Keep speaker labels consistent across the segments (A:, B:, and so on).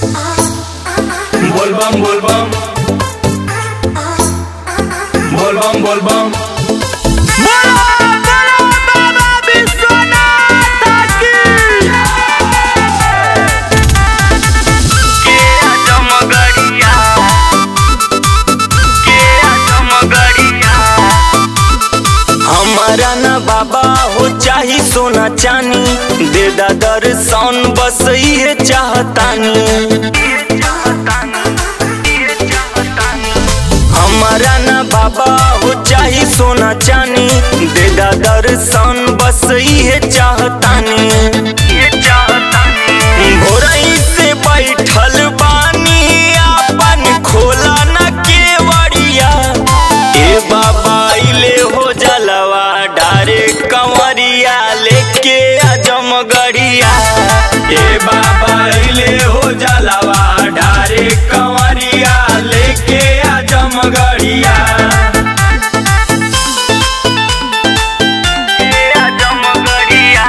A: बोलबम बोलबम बोलबम बोलबम
B: हमारा ना बाबा हो चाही सोना चानी दे दा दर्शन बस ये चाहतानी हमारा ना बाबा हो चाही सोना चानी दे दा दर्शन बस ये चाहतानी भोरई से बैठल बानी आपन खोला न केवड़िया ए बाबा इले हो जलवा डारे कंवरिया लेके आजम गड़िया
A: ए बाबा ले हो जलवा ढारे कंवरिया लेके आजम गड़िया
B: आजम गड़िया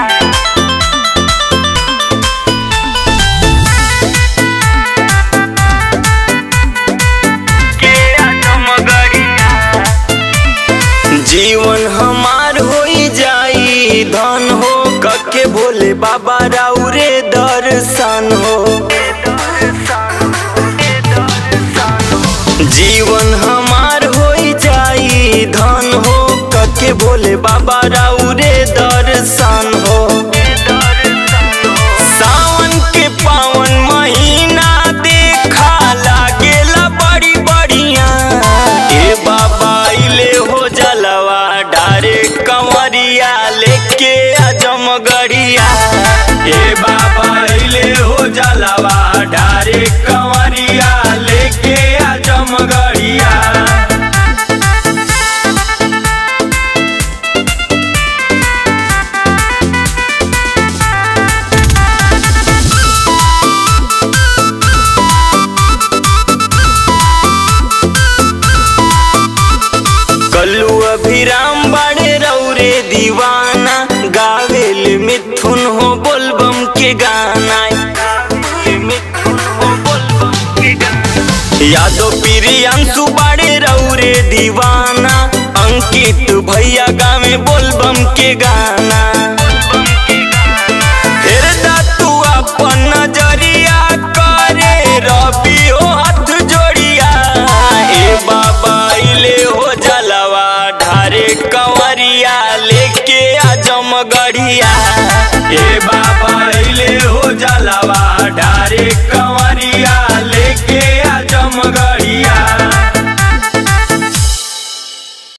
B: के आजम गड़िया जीवन हमार होई जाई धन हो कके भोले बाबा राउरे दर्शन हो जीवन हमार होई जाई धन हो कके भोले बाबा राउरे दर्शन हो सावन के पावन महीना देखा लागेला बड़ी बढ़िया ए बाबा इले हो जलवा डारे कंवरिया लेके आजम गड़िया
A: ए बाबा ले हो जलवा ढारे कंवरिया लेके आजम गड़िया
B: कल्लू अभिराम बड़े रौरे दीवाना गावेल मिथुन हो बोलबम के गाना यादव प्रियांशु बड़े रौरे दीवाना अंकित भैया गावे बोलबम के गाना फिर दा तू अपन नजरिया करे रवि हो हाथ जोड़िया ए बाबा इले हो जलवा ढारे कंवरिया लेके आजम गढ़िया
A: ए